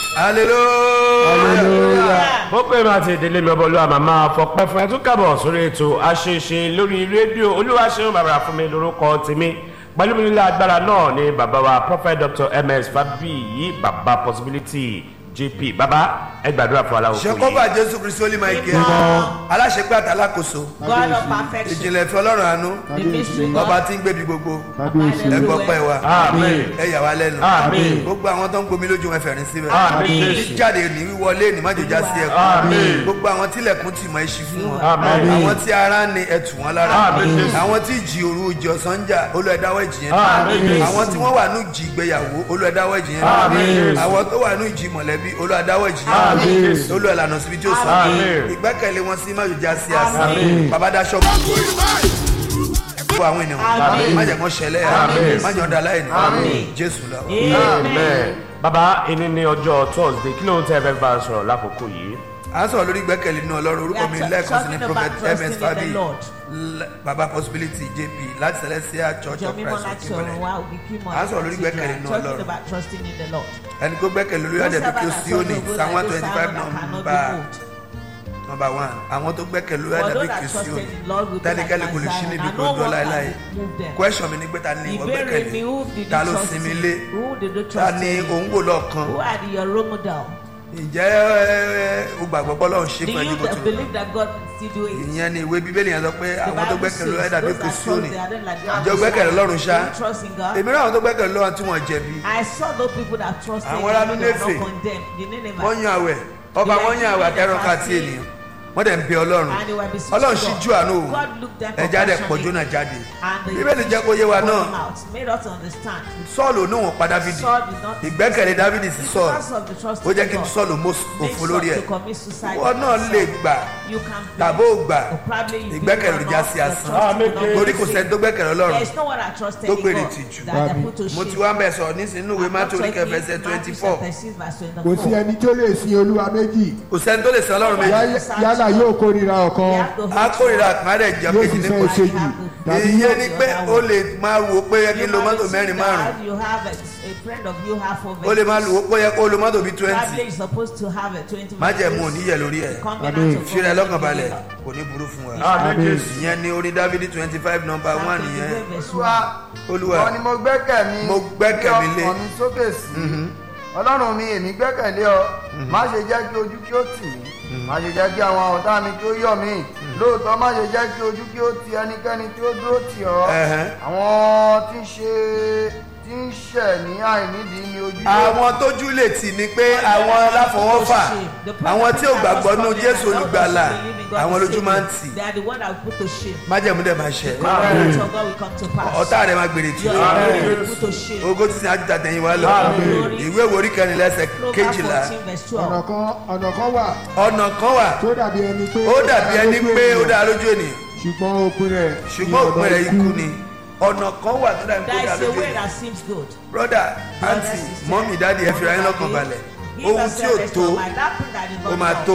hallelujah. ó pè máa ti ìdílé mi ọbọlúwa màmá fọpẹ́ fún ẹ tún kábọ̀ sórí ètò àṣeṣe lórí rédíò olúwaṣeun bàbá fún mi lórúkọ tèmi pẹ̀lú mi nílẹ̀ agbára náà ni bàbá wa prophet dr ms fabiyi bàbá possibility jp bàbá ẹ gbàdúrà fún aláwọ̀ fún ṣekọ́fà yìí. jésù kristu olú michael Amen. aláṣepẹ́ àtàlákòóso God of perfection. ìjìnlẹ̀ ìfẹ́ ọlọ́run àánú The mystery ọba God. tí ń gbébi gbogbo Kábíyèsí. ẹ gbọ́ pẹ́ wa Amen. ẹ yà wá lẹ́nu Amen. gbogbo àwọn tó ń gbomi lójú wọn fẹ̀rín síbẹ̀ Amen. jíjáde ní wíwọlé ní májòjá sí ẹkún Amen. gbogbo àwọn tílẹ̀kùn tì mọ́ ẹṣin fún wọn Amen. àwọn tí ara ní ẹtù wọn lára Amen. àwọn tí ìjì òru ìjì ọ̀sán ń jà olú ẹ̀dáwọ̀ ìjì yẹn Amen. àwọn tí wọ́n wà ní ìjì ìgbéyàwó olú ẹ̀dáwọ̀ ìjì yẹn Amen. àwọn tó wà ní ìjì mọ̀lẹ́bí olú ẹ̀dáwọ̀ ìjì yẹn Amen. olú ẹ̀lànà síbi tí ó sọ Amen. ìgbẹ́kẹ̀lé wọn sí májòjá sí àṣà Amen. bàbá daṣọ gbogbo àwọn ènìyàn Amen. má jẹ́ kán ṣẹlẹ̀ Amen. má jẹ́ ọ̀dà láìní Amen. jésù lọ. amen. bàbá ẹni ní ọjọ́ thursday kí ló ń tẹ́ ẹ fẹ́ bá a sọ̀rọ̀ lákòókò yìí. à ń sọ̀rọ̀ lórí ìgbẹ́kẹ̀lé nínú ọlọ́run orúkọ mi We are lẹ́ẹ̀kan sí ní talking prophet about trusting ms in the fabi Lord. L- baba possibility jp láti celestial church Jọ of mímọ́ christ láti òkèmọ́lẹ̀ ọ̀run wá òbí kí mọ̀ À ń sọ̀rọ̀ lórí ìgbẹ́kẹ̀lé nínú Talking Ọlọ́run. about trusting in the Lord. ẹni tó gbẹ́kẹ̀lé lórí àdẹ̀bí kí ó sí òní psalm one twenty five nọmba nọmba one àwọn tó gbẹ́kẹ̀lé lórí àdẹ̀bí kí ó sí òní tẹ́nikẹ́ni kò lè ṣí níbi kò dọ́ láéláé question mi ni pé ta ni ìwọ Ìbéèrè mi gbẹ́kẹ̀lé who did you ta ló trust sinmi in? lé Who did you ta trust ni in? òun wò lọ́ọ̀kan Who are your role model? ǹjẹ́ ẹ, o gbàgbọ́ pé ọlọ́run ṣe Do fún ẹni you bó ti wù believe that God can still do it? ìyẹn ni ìwé bíbélì yẹn sọ pé The àwọn tó Bible gbẹ́kẹ̀lé lórí says àdẹ̀bí those kí ó that sí trust òní they are not like Ǹjẹ́ o gbẹ́kẹ̀lé Ọlọ́run ṣá? Do you trust in God? èmi náà àwọn tó gbẹ́kẹ̀lé lọ́wọ́ tí wọ́n jẹ̀bi I saw those people that trust in Àwọn God ará they were Nínéfè. not condemned. The Ninevites. wọ́n yan àwẹ̀ ọba wọ́n yan àwẹ̀ àtẹ̀rọ̀ ká tí ènìyàn wọ́n dẹ̀ ń bẹ ọlọ́run And they were beseeching ọlọ́run God. ṣíjú àánú o God looked them ẹja dẹ̀ pọ̀ compassionately. jóná jáde And the bíbélì jẹ́ kó yé wa poured náà him out, made us understand. sọ́ọ̀lù ní òun pa dávidi Saul did not ìgbẹ́kẹ̀lé dávidi sí sọ́ọ̀lù because of the trust ó in jẹ́ kí God, sọ́ọ̀lù mọ́ made òfo Saul lórí ẹ̀ to commit suicide wọ́n náà himself. lè gbà You can tàbó gbà Or probably you ìgbẹ́kẹ̀lé believe or já not, sí your asán trust Amen. will not be torí kò the sẹ́ni tó same. gbẹ́kẹ̀lé ọlọ́run There is no one that trusted tó in gbèrè God tìjú. that they put to mo shame. ti wá ń bẹ̀ sọ̀rọ̀ nísìnyí ìwé mátò oríkẹ́ fẹsẹ̀ twenty four kò sí ẹni tó lè sin olúwa méjì kò sẹ́ni tó lè sọ ọlọ́run méjì Yá- yálà yóò kórira ọ̀kan á kórìíra àkàrẹ̀ jẹ́ yóò kejì sì ní fẹ́ kò sí ìkejì tàbí ìyẹn yóò ni pé ó lè máa wò ó pé yẹ kí n lo mọ́tò mẹ́rin márùn-ún You have a, a friend of you have four ó lè máa lò ó pé yẹ kó lo mọ́tò bíi twenty Probably you're supposed to have a 20 má jẹ́ mú òníyẹ lórí ẹ̀ Covenant of fi rẹ̀ God lọ́kàn with balẹ̀ believer. kò ní burú fún wa amen jésù. ìyẹn ni orin dávidi twenty five number Psalm one nìyẹn 23 verse olúwa olúwa ìwọ ni mo gbẹ́kẹ̀ mi Mo gbẹ́kẹ̀ mi lé. ọkàn mi sókè sí ọlọ́run mi èmi gbẹ́kẹ̀lé ọ má ṣe jẹ́ kí ojú kí ó tì mí má ṣe jẹ́ kí àwọn ọ̀tá mi kí ó yọ̀ mí lóòótọ́ má ṣe jẹ́ kí ojú kí ó ti ẹnikẹ́ni tí ó dúró tì ọ́ Ẹ̀hẹ́n. àwọn tí ń ṣe tí ń ṣẹ̀ ní àìnídìí ni ojú yóò àwọn tójú lè tì ní pé àwọn aláfọwọ́fà àwọn tí ò gbàgbọ́ nú jésù olùgbàlà àwọn lójú máa ń tì They are the one that will put to shame. májẹ̀mú dẹ̀ máa ṣẹ Covenant of God will come to pass. ọ̀tá rẹ̀ máa gbèrè tì Your ọ́ enemy will put to shame. ogó tí sin ajuta tẹ̀yìn wá lọ ìwé ìwé orí kẹrin lẹ́sẹ̀ Proverbs kejìlá 14 verse ọ̀nà 12. kan ọ̀nà kan wà ọ̀nà kan wà tó dàbí ẹni pé ó dàbí ẹni lójú pé ó ènìyàn, dáa lójú ènìyàn ṣùgbọ́n òpin rẹ̀ ṣùgbọ́n òpin rẹ̀ ikú ni ọ̀nà kan wà tó dàbí pé ó There dáa is a lójú way ènìyàn that seems good. broda aunty mọ́mí dáàdi ẹ fi ra yín lọ́kàn balẹ̀ ohun tí ò tó ó máa tó,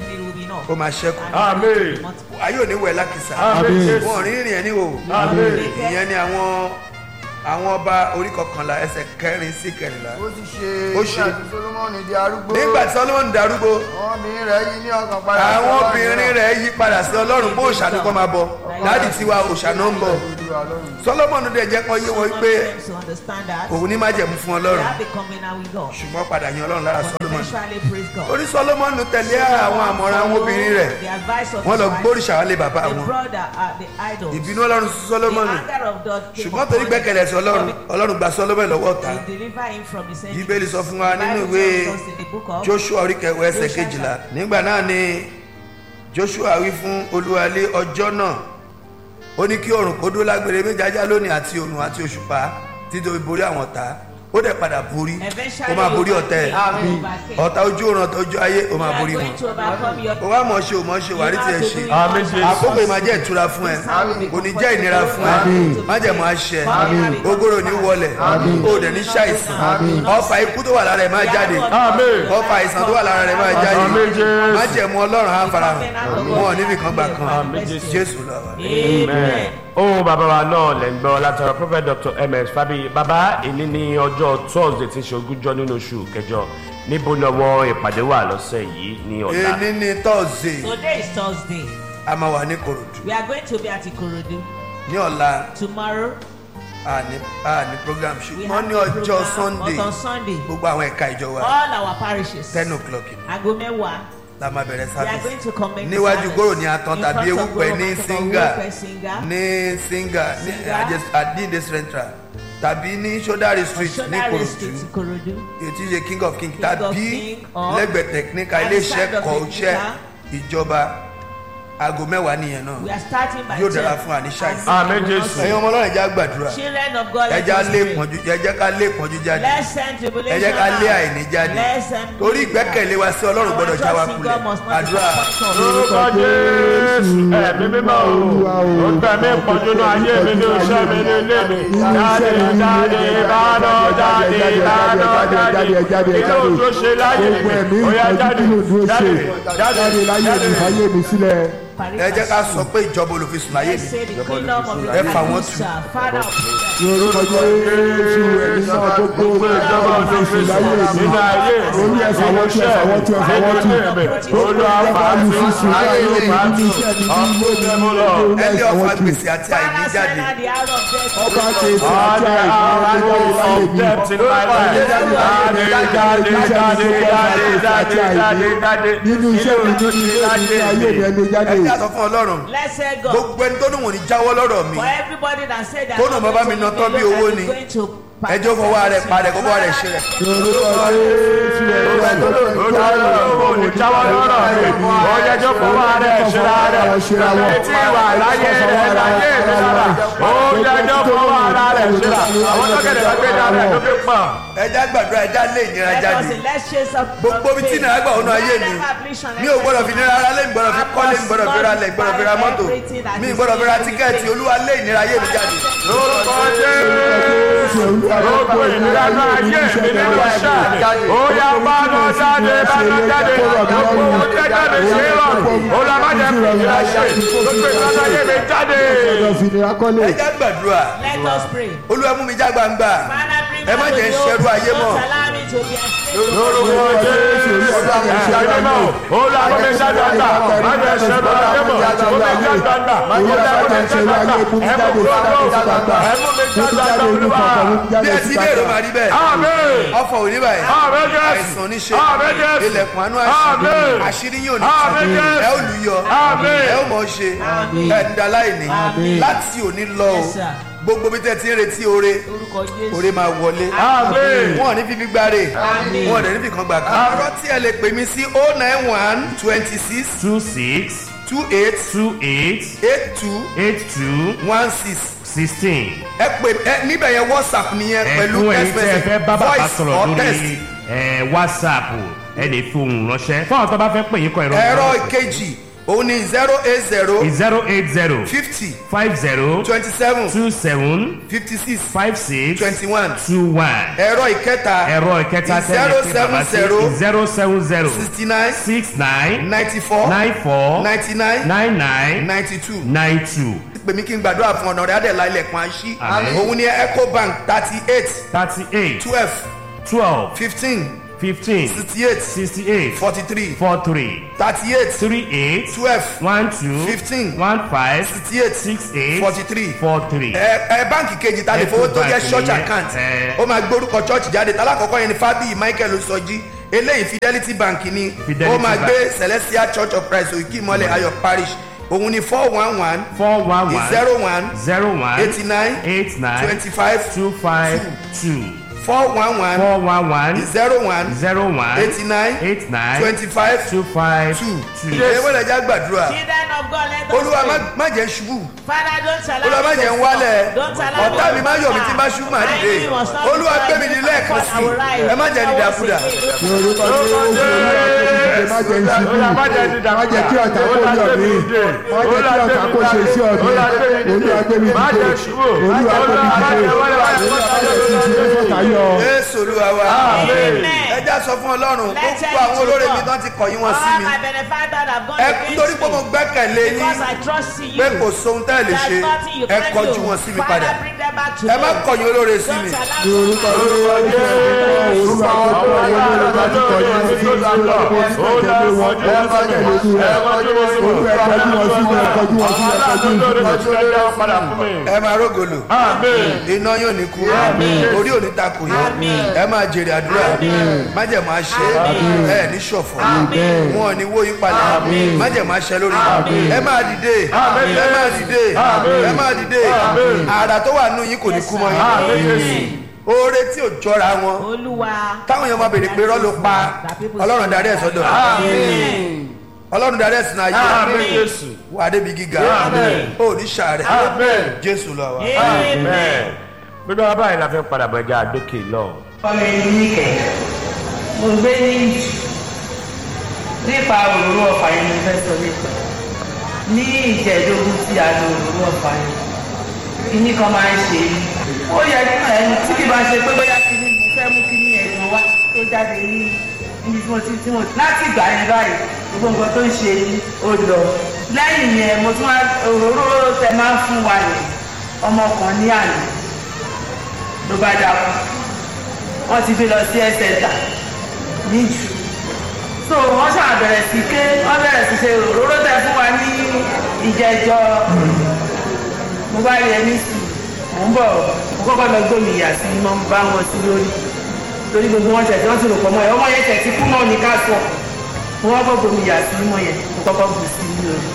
ó máa ṣẹ́kù Amen. ayé ò ní wẹ̀ lákìsà amen jésù. wọn ò rí rìn ẹ̀ níwò amen ìyẹn ni àwọn àwọn ọba orí kọkànlá ẹsẹ̀ kẹrin sí kẹrìnlá ó ti ṣe Ó ṣe. nígbà tí solomoni di arúgbó nígbà tí solomon darúgbó àwọn obìnrin rẹ̀ yí ní ọkàn padà sí àwọn Ọlọ́run obìnrin náà. rẹ̀ yí padà sí ọlọ́run bó òòṣà ni kò máa bọ dáàdì tiwa òòṣà náà ń bọ̀ Olúwa lọ́run. solomon dẹ̀ jẹ́ kọ́ yé wọn pé to understand that. òun ní májẹ̀mú fún They ọlọ́run have a covenant with God. ṣùgbọ́n padà yan ọlọ́run lára solomon Eventually praise God. orí solomon tẹ̀lé àwọn àmọ̀ràn àwọn obìnrin rẹ̀ The advice of wọ́n lọ his wife, gbóríṣà wálé bàbá The wọn brother are the idols. ìbínú ọlọ́run sí solomon The anger of God came ṣùgbọ́n upon torí him. gbẹ́kẹ̀lé sí ọlọ́run ọlọ́run gba solomon lọ́wọ́ ọ̀tá He delivered him from his enemies. bíbélì sọ fún wa The nínú Bible ìwé tells us in the book of joshua orí kẹwàá ẹsẹ̀ kejìlá nígbà náà ni joshua wí fún olúwalé ọjọ́ náà ó ní kí oòrùn kó dó lágbèrè méjì ajá lónìí àti oòrùn àti òṣùpá títí ó fi borí àwọn ọ̀tá ó dẹ̀ padà borí ó máa borí ọ̀tá ẹ̀ ọ̀tá ojú oòrùn ọ̀tá ojú ayé ó máa borí wọn ó wá mọ̀ ṣe ò mọ̀ ṣe wàrí tiẹ̀ ṣe amen jésù. àkókò yìí máa jẹ́ ìtura fún ẹ kò ní jẹ́ ìnira fún ẹ májẹ̀mú àṣẹ ogoro ní wọlẹ̀ ó dẹ̀ ní ṣàìsàn ọfà ikú tó wà lára ẹ̀ máa jáde amen ọfà àìsàn tó wà lára rẹ̀ máa jáde Àmín, Jésù. májẹ̀mú ọlọ́run á farahàn wọn ò níbi kan gbà kan Àmín, Jésù. jésù lọ. amen. ohun bàbá wa náà lẹ̀ ń gbọ́ látara prophet dr ms fabi bàbá èyí ní ọjọ́ thursday tí ń ṣe ogúnjọ́ nínú oṣù kẹjọ níbo lọ́wọ́ ìpàdé wà lọ́sẹ̀ yìí ní ọ̀la èní ni thursday Today is Thursday. a máa wà ní korodu We are going to be at Ikorodu. ní ọ̀la Tomorrow, a ní a ní program we ṣùgbọ́n have ní a ọjọ́ program, sunday But on Sunday, gbogbo àwọn ẹ̀ka ìjọ wa all our parishes, ten o'clock ni Ago Mẹ́wàá, la máa bẹ̀rẹ̀ we are going service to commence níwájú service. gòrò ní atán In tàbí front of ewúpẹ́ Goro ní Market of singa Ewúpẹ́ Singa. ní singa ní Singa. adinde central tàbí ní sodari street ní Sodare korodu Street, Ikorodu. ètí ṣe king of king of tàbí King or lẹ́gbẹ̀ẹ́ technical at the iléeṣẹ́ side of kọ̀ọ̀ṣẹ́ Technical. ìjọba aago mẹ́wàá nìyẹn We náà are starting by Yóò dára 10. fún àníṣà And yìí. Àmín, we will Jésù. not ẹ̀yin ọmọ ọlọ́run ẹ̀já gbàdúrà Children of God, let ẹ̀já us lé pray. pọ́njú ẹ̀jẹ̀ ká lé pọ́njú jáde Let's send tribulation ẹ̀jẹ̀ ká lé out. àìní jáde Let's send torí peace ìgbẹ́kẹ̀lé wa sí ọlọ́run out. gbọ́dọ̀ já wa Our trust in kulẹ̀ God must not àdúrà disappoint us. lórúkọ jésù ẹ̀mí mímọ́ o ó tẹ̀mí pọ̀jù náà ayé mi ní iṣẹ́ mi ní ilé mi jáde jáde bánà jáde bánà jáde inú tó ṣe láyé gbogbo ẹ̀mí mi ó yá ìtọ́jú jáde kí ló dúró jáde ṣe jáde láyé mi fàyè mi sílẹ̀. ẹ jẹ́ ká sọ pé ìjọba olùfisùn láyé Let's mi say the kingdom of the Ẹ fà wọ́n Lord, sir. Father of ní orúkọ jésù ẹ̀mí náà gbogbo ìjọba òṣèlú láyé mi nínú ayé orí ẹ̀fà wọ́n tú ẹ̀fà wọ́n tú ẹ̀fà wọ́n tú olùwàfà olùfisùn láyé mi nínú iṣẹ́ mi nínú ilé mi nínú ẹni ẹ̀fà ọ̀fà wọ́n tú. gbèsè àti àìní Father, jáde send out the hour of death. ọba ṣe ètò All àti the àìní hour láyé of mi. death in my life. Jáde, jáde, jáde, jáde, jáde, jáde, jáde. nínú iṣẹ́ mi nínú ilé mi ní ayé mi ẹni jáde. ẹ jẹ́ àsọ fún ọlọ́run Let's say God. gbogbo ẹni tó ní wọn ò ní jáwọ́ lọ́rọ̀ mi For everybody that said that Kó nà bàbá mi nà tán bí owó ni. ẹjọ́ fọwọ́ rẹ̀ padà kó bọ́ rẹ̀ ṣe rẹ̀ ní orúkọ jésù ẹ̀mí náà Olùdarí ò ní jáwọ́ lọ́rọ̀ mi. Ó yẹjọ́ fọwọ́ rẹ̀ ṣera rẹ̀. Etí ìwà láyé rẹ̀ láyé mi lára. Ó yẹjọ́ fọwọ́ ara rẹ̀ ṣera. Àwọn tọ́kẹ̀dẹ̀ bá gbé dára ẹ̀ tó fi pọ̀. ẹ jẹ́ àgbàdúrà ẹ já lé ìnira jáde Gbogbo ibi tí ìnira gbà wọnú ayé mi. mi ò gbọ́dọ̀ fi nira ara lé mi gbọ́dọ̀ fi kọ́lé mi gbọ́dọ̀ fi ra lẹ̀ gbọ́dọ̀ fi ra mọ́tò mi gbọ́dọ̀ fi ra tíkẹ́ẹ̀tì olúwa lé ìnira ayé mi jáde Lórúkọ Jésù. Gbogbo ìnira náà ayé mi nínú iṣẹ́. Ó yá bá lọ jáde bá lọ jáde. Gbogbo ohun tẹ́ jáde ṣe é rọrùn. Ó lọ má jẹ́ fi ìnira ṣe. Gbogbo ìnira náà ayé mi jáde. ọ̀dọ̀ fìdíra kọ́lé. ẹ já gbàdúrà Let us pray. olúwa mú mi já gbangba Father, bring ẹ má us jẹ́ to ṣẹrú ayé you. mọ́ Don't allow me to be a slave. Lórúkọ Jésù. Ẹ̀yà mímọ́. Ó lọ àwọn mi já gbangba. Má jẹ́ ṣẹ́nu ayé mọ̀. Ó mi já gbangba. Ó lọ àwọn mi já gbangba. Ẹ mú mi já gbangba. Ẹ mú mi já gbangba olúwa. bí ẹ ti béèrè máa rí bẹ́ẹ̀ Àmín. ọfọ̀ òní báyìí Àmín Jésù. àìsàn oníṣe Àmín Jésù. ilẹ̀kùn àánú Àmín. àṣírí àṣírí yóò ní Àmín tì Jésù. ẹ ó lù yọ Àmín. ẹ ó mọ̀ ṣe ẹ ń da láìní Àmín. láti òní lọ o Yes, sir. gbogbo bí tẹ́ ti ń retí oore Orúkọ Jésù. oore máa wọlé Àmín. wọn ò ní fífi gbáre Àmín. wọn ò dẹ̀ ní fi kan gbà kan ọ̀rọ̀ tí ẹ lè pè mí sí o nine one twenty six two six two eight two eight eight two eight two one six sixteen. ẹ pè ẹ níbẹ̀ yẹn whatsapp nìyẹn pẹ̀lú ẹ̀fún ẹ̀yin text tí ẹ fẹ́ message bá bàbá voice sọ̀rọ̀ or text lórí ẹ̀, whatsapp ẹ lè fi ohùn ránṣẹ́ fún àwọn tó bá fẹ́ pè yín kọ ẹ̀rọ ẹ̀rọ ìkejì òun ni zero eight zero zero eight zero fifty five zero twenty seven two seven fifty six five six twenty one two one ẹ̀rọ ìkẹta ẹ̀rọ ìkẹta tẹ́lẹ̀ pé bàbá sí zero seven zero sixty nine six nine ninety four nine four ninety nine nine nine ninety two nine two pè mí kí n gbàdúrà fún ọ̀nà rẹ̀ adẹ̀lá ilẹ̀kùn àṣí Àmín. òun ni ecobank thirty eight thirty eight twelve twelve fifteen fifteen sixty eight sixty eight forty three four three thirty eight three eight twelve one two Fifteen. one five sixty eight six eight forty three four three. ẹ ẹ báǹkì kejì ta lè fowó tó jẹ́ Ecobank church nìyẹn. account Ẹ. ó máa gbórúkọ church jáde talákọ̀ọ́kọ́ yẹn ni fábíyì michael osọjí eléyìí fidelity bank ni Fidelity ó máa Bank. gbé celestial church of christ òkè ìmọ̀lẹ̀ ayọ̀ parish òun ni four one one four one one zero one zero one eighty nine eight nine twenty five two five two four one one four one one zero one zero one eighty nine eight nine twenty five two five two two. ẹ wọ́n lè já gbàdúrà Children of God, let us olúwa má- pray. má jẹ́ ṣubú Father, don't allow olúwa má me to jẹ́ ń fall. wálẹ̀ Don't allow me ọ̀tá to mi má yọ̀ mí tí fall. bá ṣubú màá My dìde enemy must not olúwa destroy gbé mi me. ní lẹ́ẹ̀kan I will sí rise. ẹ má jẹ́ I will dídàkudà. sing. ní orúkọ jésù má jẹ́ ìṣubú má jẹ́ kí ọ̀tá kó yọ̀ mí má jẹ́ kí ọ̀tá kó ṣe sí ọ̀mí olúwa gbé mi Má dìde jẹ́ ṣubú. olúwa gbé mi dìde olúwa gbé mi dìde fọ́tà yọ. jésù olúwa wa Amen. ẹ já sọ fún ọlọ́run Let's gbogbo tell àwọn you to olóore mi God. tán ti kọ̀yìn wọn sí All mi my benefactors have gone ẹ against nítorí pé mo me. gbẹ́kẹ̀lé yín Because I trust in you. pé kò sóhun tẹ́ ẹ lè There's ṣe nothing you ẹ can kọjú do. wọn sí mi Father, padà bring them back to ẹ má me. kọ̀yìn olóore sí Don't mi allow ní orúkọ olúwa jésù orúkọ àwọn tó wà ní olórí láti kọjú wọn sí mi lórí tẹ̀lé wọn tó wọ́n bá tẹ̀lé ojú rẹ̀ olú ẹ̀ kọjú wọn sí mi ẹ̀ kọjú wọn sí mi ẹ̀ kọjú wọn sí mi. ẹ máa rógòlò iná yóò ní kú orí ò ní takò yín ẹ máa jèrè àdúrà májẹ̀mú àṣẹ ẹ ní ṣọ̀fọ̀ wọn ò ní wó yín padà májẹ̀mú àṣẹ lórí yín. ẹ máa dìde ẹ máa dìde ẹ máa dìde àrà tó wà nù yín kò ní kú mọ́ yín oore tí ò jọra wọn Olúwa. táwọn èèyàn máa béèrè pé rọ́ ló pa ọlọ́run darí ẹ̀ sọ́dọ̀ Amen. ọlọ́run darí ẹ̀ sínú ayé wà á débi gíga ó ní sàárẹ̀ jésù lọ wa. Amen. gbogbo wa báyìí la fẹ́ padà bọ̀ ẹja àdókè lọ. ọmọ ẹni níkẹ mo gbé ní nípa òróró ọfà yẹn mo fẹ́ sọ nípa ní ìjẹ́ẹ̀dógún tí a lo òróró ọfà yẹn kíní kan máa ń ṣe mí ó yẹ kí ẹni tí kì bá ṣe pé bóyá kíní mo fẹ́ mú kíní ẹ̀gbọ́n wá tó jáde ní níbi tí mo ti tí mo láti ìgbà yẹn báyìí gbogbo nǹkan tó ń ṣe mí ó lọ lẹ́yìn yẹn mo tún wá òróró tẹ máa ń fún wa yẹn ọmọ kan ní àná ló bá dákú wọ́n ti gbé lọ sí ẹsẹ̀ta níjù so wọ́n ṣáà bẹ̀rẹ̀ sí ké wọ́n bẹ̀rẹ̀ sí ṣe òróró tẹ fún wa ní ìjẹjọ mo bá rí ẹni sí mò ń bọ̀ mo kọ́kọ́ lọ gbómi ìyà sí mo ń bá wọn sí lórí torí gbogbo wọn tẹ̀ tí wọ́n ti rò pọ̀ mọ́ ẹ̀ ọmọ yẹn tẹ̀ tí kú náà ní ká sọ mo wá kọ́ gbómi ìyà sí mọ́ yẹn mo kọ́kọ́ bù sí ní orí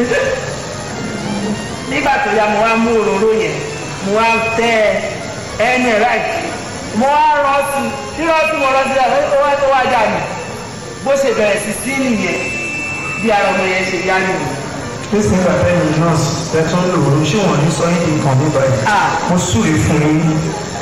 nígbà tó yá mo wá mú òróró yẹn mo wá tẹ ẹni ẹ̀ láì mo wá rọ sí rírọ sí mo rọ sí ẹ ó wá tó wá dà mí bó ṣe bẹ̀rẹ̀ sí sí nìyẹn bí ara ọmọ yẹn ṣe yá nìyẹn. Kristi nígbà tẹ́yìn nọ́ọ̀sì tẹ́tún lò ó ṣé wọ́n ní sọ yín nǹkan nígbà yìí. Ah. Mo súre fún yín.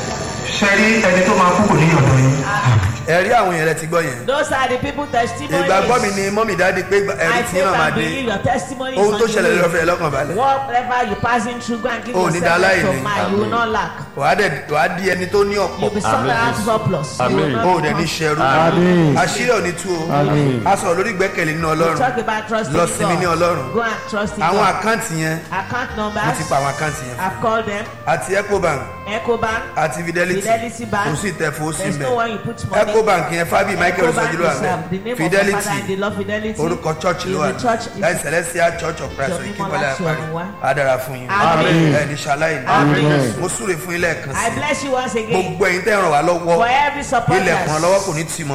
Ṣé rí ẹni tó máa kú kò ní ọ̀dọ̀ yín? ẹ̀rí àwọn yẹn rẹ ti gbọ́ yẹn Those are the people testimonies. ìgbàgbọ́ mi ni mọ́mì dáadé pé ẹ̀rí I tí faith náà máa and dé believe your testimony ohun is tó on ṣẹlẹ̀ you. lọ́fẹ̀ẹ́ rẹ lọ́kàn balẹ̀ Whatever you passing through, go and give Oh, ní yourself dáláì rest of ni. mind. You will not lack. wàá dẹ̀ wàá di ẹni tó ní ọ̀pọ̀ You will be someone out surplus. You will Amen. not ó be dẹ̀ ní con- ṣẹrú Àmín. àṣírí ò ní tú o Àmín. a sọ̀rọ̀ lórí ìgbẹ́kẹ̀lé nínú We ọlọ́run talk about trusting Lọ God. sinmi ní Ọlọ́run. Go and trust in àwọn God. àkáǹtì yẹn Account mo numbers. ti pa àwọn àkáǹtì yẹn I've called them. àti ecobank Ecobank. àti fidelity Fidelity Bank. kò sí ìtẹ̀fọ́ sí There's mẹ́ no one you put money. ecobank yẹn fábí michael Ecobank sọjúlọ is, àmẹ um, the name of my father and the fidelity Lord Fidelity. orúkọ church ló is wà the church. ní láì celestial church of christ Jọ̀mí ìkíkọ́lẹ̀ Mọ́lá àparí Ṣọ̀run wá. adara fún yín Amen. ẹ ní ṣaláì ní Amen. mo súre fún ilé ẹ̀kan I sí bless you once again gbogbo ẹ̀yin tẹ́ ràn wá lọ́wọ́ for every support. ilẹ̀kùn ọlọ́wọ́ kò ní tì mọ́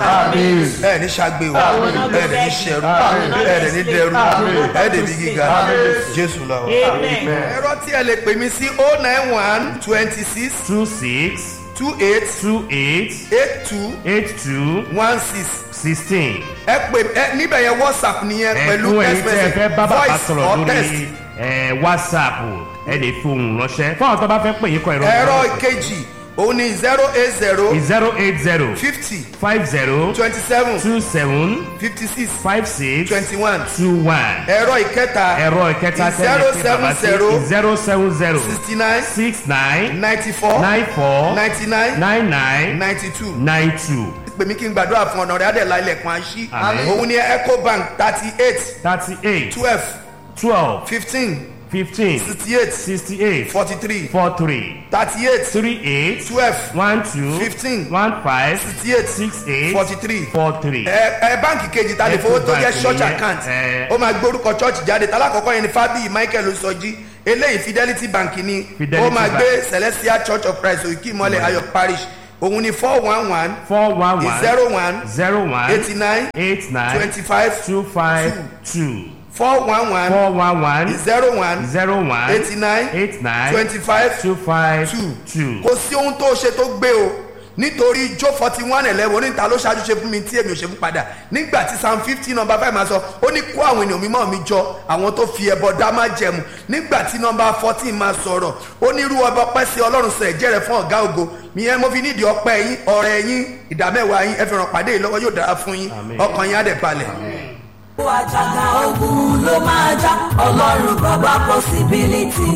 ẹ ní ṣàgbé o ẹ dẹ̀ ní ṣẹrú ẹ dẹ̀ ní dẹrú ẹ dẹ̀ ní gíga jésù lọ. Amen. ẹ̀rọ tí ẹ lè pè mí sí o nine one twenty six two six two eight two eight eight two eight two one six sixteen. ẹ pè ẹ níbẹ̀ yẹn whatsapp nìyẹn pẹ̀lú ẹ̀kún ẹ̀yin text tí ẹ fẹ́ message bá bàbá voice sọ̀rọ̀ or text. lórí ẹ̀, whatsapp ẹ lè fi ohùn ránṣẹ́ fún àwọn tó bá fẹ́ pè yín kọ ìrọ̀ ẹ̀rọ ìkejì òun ni zero eight zero zero eight zero fifty five zero twenty seven two seven fifty six five six twenty one two one ẹ̀rọ ìkẹta ẹ̀rọ ìkẹta zero tẹ́lẹ̀ pé seven bàbá sí zero zero seven zero sixty nine six nine ninety four nine four ninety nine nine nine ninety two nine two pè mí kí n gbàdúrà fún ọ̀nà rẹ̀ adẹ̀lá ilẹ̀kùn àṣì Àmín. òun ni ecobank thirty eight thirty eight twelve twelve fifteen fifteen sixty eight sixty eight forty three four three thirty eight three eight twelve one two Fifteen. one five sixty eight six eight forty three four three. ẹ ẹ báǹkì kejì ta lè fowó tó jẹ́ Ecobank church nìyẹn, account ẹ. ó máa gbórúkọ church jáde talákọ̀ọ́kọ́ yẹn ni fábíyì michael osọjí eléyìí fidelity bank ni Fidelity ó máa Bank. gbé celestial church of christ òkè ìmọ̀lẹ̀ ayọ̀ parish òun ni four one one four one one zero one zero one eighty nine eight nine twenty five two five two four one one four one one zero one zero one eighty nine eight nine twenty five two five two two. kò sí ohun tó ṣe tó gbé o nítorí jó forty one eleven oníta ló ṣáájú ṣe fún mi tí èmi ò ṣe fún padà nígbà tí psalm fifty number five máa sọ ó ní kó àwọn ènìyàn mímọ́ mi jọ àwọn tó fi ẹbọ dá má jẹmu nígbà tí number fourteen máa sọ̀rọ̀ ó ní irú ọba ọpẹ́ sí ọlọ́run sọ ẹ̀jẹ̀ rẹ̀ fún ọ̀gá ògo ìyẹn mo fi nídìí ọpẹ́ yín ọ̀rẹ́ yín ìdámẹ́wàá yín ẹ fi ràn pàdé yìí lọ́wọ́ yóò dára fún yín ọkàn yín á dẹ̀ balẹ̀. àjàgà ogun ló máa já ọlọ́run bàbá possibility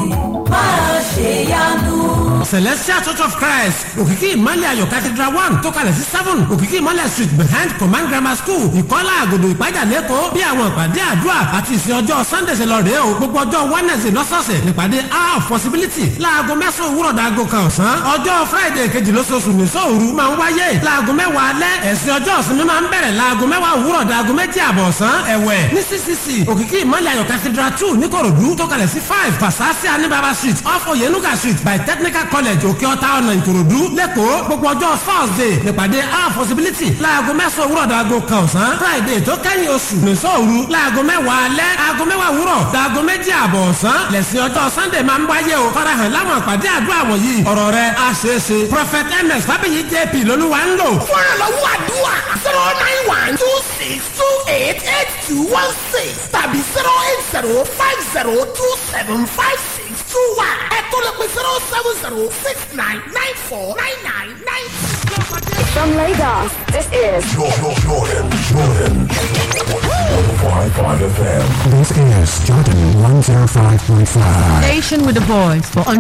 máa ṣèyanu. celestial church of christ òkìkí ìmọ̀lẹ̀ ayọ̀ cathedral one tó kalẹ̀ sí seven òkìkí ìmọ̀lẹ̀ street behind command grammar school ìkọ́lá àgòdò ìpájà lẹ́kọ̀ọ́ bí àwọn ìpàdé àdúrà àti ìsìn ọjọ́ sunday ṣe lọ rèé o gbogbo ọjọ́ wednesday lọ́sọ̀ọ̀sẹ̀ nípàdé hour of possibility láago mẹ́sàn-án òwúrọ̀ dàgò kan ọ̀sán ọjọ́ friday kejì lóṣooṣù ní sóòru máa ń wáyé láago mẹ́wàá alẹ́ ẹ̀sìn ọjọ́ ìsinmi máa ń bẹ̀rẹ̀ láago mẹ́wàá òwúrọ̀ dàgò méjì àbọ̀ ọ̀sán ẹ̀wẹ̀ ní ccc òkìkí ìmọ̀lẹ̀ ayọ̀ cathedral two níkòròdú tó kalẹ̀ sí five pasasi anibaba street off oyenuga street by technical college òkè ọ̀tá ọ̀nà ìkòròdú lẹ́kọ̀ọ́ gbogbo ọjọ́ thursday nípàdé hour possibility láago mẹ́sàn-án òwúrọ̀ dàgò kan ọ̀sán friday tó kẹ́yìn oṣù ní sóòru láago mẹ́wàá alẹ́ aago mẹ́wàá òwúrọ̀ dàgò méjì àbọ̀ ọ̀sán lẹ́sìn ọjọ́ sunday máa ń wáyé o farahàn láwọn àpàdé àdúrà wọ̀nyí ọ̀rọ̀ rẹ̀ á ṣeé ṣe prophet ms fábíyì jp lolúwa ń lò. fúnra lọ́wọ́ àdúrà zero nine one two six two eight eight two one six tàbí zero eight zero five zero two seven five six two one ẹ tó lè pe zero seven zero six nine nine four nine nine nine two. From Lagos, this is Jordan, Jordan, Jordan. 105.5 FM. This is Jordan 105.5. Station with a voice for